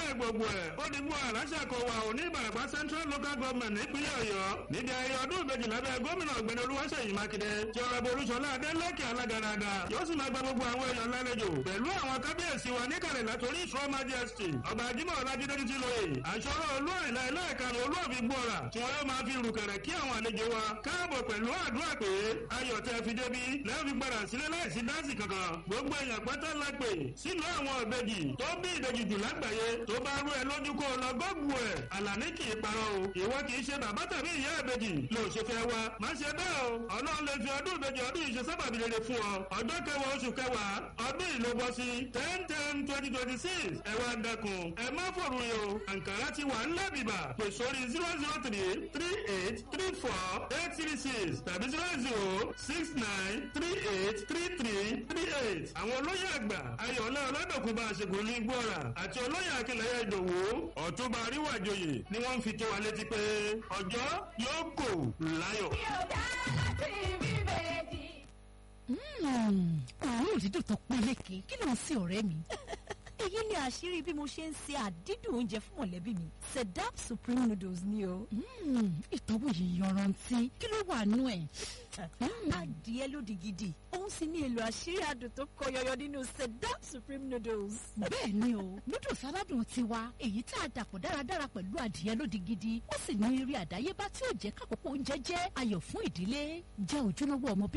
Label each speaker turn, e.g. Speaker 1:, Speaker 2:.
Speaker 1: bẹ́ẹ̀ gbogbo ẹ̀ ó di mú àràṣà kọ wa ò ní ìbàràpá central local government nípínlẹ̀ ọ̀yọ́ níbi ayẹyẹ ọdún ìbejì lábẹ́ gómìnà ọ̀gbẹ́ni olúwaṣèyí mákindé tí ọ̀rẹ́bù olúṣọlá adélèké alágaraga yóò sì máa gba gbogbo àwọn èèyàn lálejò pẹ̀lú àwọn kábíyèsí wa níkàlẹ̀ látòrí ìṣọ́ majesty ọba ajímọ̀ ọlájídé títí lóye àṣọrọ̀ olú àìlá ẹlẹ́ẹ̀kanu olú ọ̀fi gbọ́ra tí wọ́n yóò máa fi rùkẹ̀rẹ̀ kí àwọn àlejò wa káàbọ̀ pẹ̀lú àdúrà pé ayọ̀ tẹ́ fi débi lẹ́yìn fi padà sílé láìsí dáǹsì kankan gbogbo èèyàn pátá la pè sínú àwọn ìbejì tó bí ìbejì jù lágbàáyé tó bá rú ẹ lójú kó lọ gọ́gù ẹ̀ àlàní kì í parọ́ o ìwọ kì í ṣe bàbá tàbí ìyá ìbejì ló ṣe fẹ́ wa má ṣe bẹ́ẹ̀ o ọlọ́run lè fi ọdún ìbejì ọdún yìí ṣe sábàbí rere fún ọ ọjọ́ kẹwàá oṣù kẹwàá ọdún yìí ló bọ́ sí ten ten twenty twenty six ẹ wá dẹkùn ẹ má fòrùn yìí o àǹkárá ti wà ńlẹ̀ bìbà pè sórí zero zero three three eight three four eight three six tàbí zero zero six nine three eight three three three eight àwọn olóyè àgbà ayọ̀lẹ́ ọlọ́dọ̀kùnbà àṣegùn ní gbọ́ra àti olóyè akínlẹ̀yẹ ìdòwò ọ̀túnba àríwájòyè ni wọ́n ń fi tó wa létí pé ọjọ́ yóò kò láyọ̀.
Speaker 2: òórùn dídùn tó peléke kí ló ń sin ọ̀rẹ́ mi.
Speaker 3: èyí ni àṣírí bí mo ṣe ń se àdídùn oúnjẹ fún mọ̀lẹ́bí mi sedap supreme noodles ni o.
Speaker 2: ìtọ́wò yìí yanrantí kí ló wà nú ẹ̀.
Speaker 3: adìẹ lódì gidi òun sì ní èlò àṣírí adùn tó kọ yọyọ nínú sedap supreme noodles.
Speaker 2: bẹ́ẹ̀ ni o noodles aládùn tiwa èyí tá a dàpọ̀ dáradára pẹ̀lú adìẹ lódì gidi ó sì ní eré àdáyébá tí ó jẹ́ kákòókò oúnjẹ jẹ́ ayọ̀ fún ìdílé jẹ́ ojúlówó ọmọ bí